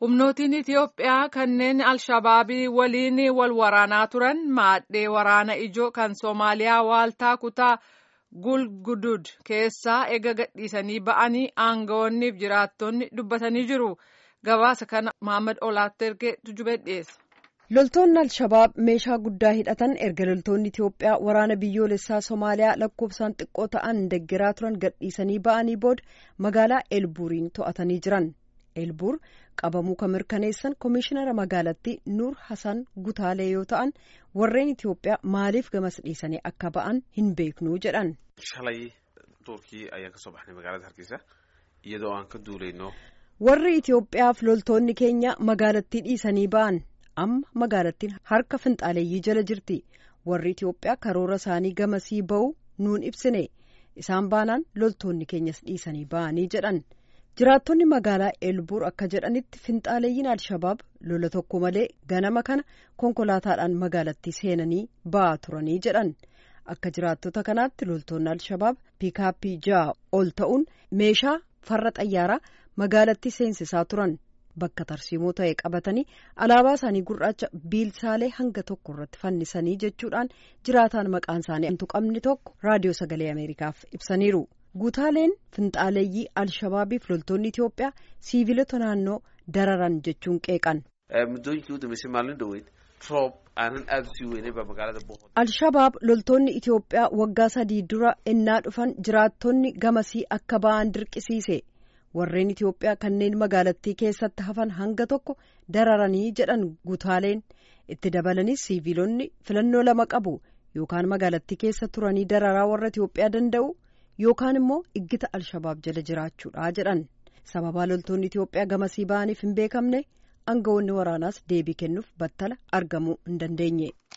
Humnootiin Itiyoophiyaa kanneen Alshabaabii waliin wal waraanaa turan maadhee waraana ijoo kan Soomaaliyaa waaltaa kutaa Gulgudud keessaa ega gadhiisanii ba'anii aangawoonniif jiraattonni dubbatanii jiru. Gabaasa kana Mohaammed Olaatti ergee tujubee dhiyeessa. Loltoonni Alshabaab meeshaa guddaa hidhatan erga loltoonni Itiyoophiyaa waraana biyyoolessaa Somaaliyaa lakkoofsaan xiqqoo ta'an deggeraa turan gadhiisanii ba'anii booda magaalaa Elbuuriin to'atanii jiran. Elbuur qabamuu kan mirkaneessan Komishinara magaalattii Nuur Hasan Gutaalee yoo ta'an warreen Itiyoophiyaa maaliif gamas dhiisanii akka ba'an hin beeknuu jedhan. Shalay Turkii ayaan kasoo baxnay magaalada Hargeysa iyadoo aan ka duulayno. Warri Itiyoophiyaaf loltoonni keenya magaalattii dhiisanii ba'an amma magaalattiin harka finxaaleeyyii jala jirti. Warri Itiyoophiyaa karoora isaanii gamasii ba'uu nuun ibsine isaan baanaan loltoonni keenyas dhiisanii ba'anii jedhan. jiraattonni magaalaa elbuur akka jedhanitti finxaaleeyyiin alshabaab lola tokko malee ganama kana konkolaataadhaan magaalattii seenanii ba'aa turanii jedhan akka jiraattota kanaatti loltoonni alshabaab piikaappii ja'a ol ta'uun meeshaa farra xayyaaraa magaalattii seensisaa turan bakka tarsiimoo ta'e qabatanii alaabaa isaanii gurraacha biilsaalee hanga tokko irratti fannisanii jechuudhaan jiraataan maqaan isaanii hin tuqamne tokko raadiyoo sagalee ameerikaaf ibsaniiru. Gutaaleen finxaaleeyyii Alshabaabiif loltoonni Itiyoophiyaa siivilota naannoo dararan jechuun qeeqan. Alshabaab loltoonni Itiyoophiyaa waggaa sadii dura ennaa dhufan jiraattonni gamasii akka ba'an dirqisiise. Warreen Itiyoophiyaa kanneen magaalattii keessatti hafan hanga tokko dararanii jedhan gutaaleen itti dabalanis siivilonni filannoo lama qabu yookaan magaalattii keessa turanii dararaa warra Itiyoophiyaa danda'u. yookaan immoo iggita alshabaab jala jiraachuudha jedhan sababaa loltoonni itiyoophiyaa gamasii ba'aniif hin beekamne aangawoonni waraanaas deebii kennuuf battala argamuu hin dandeenye.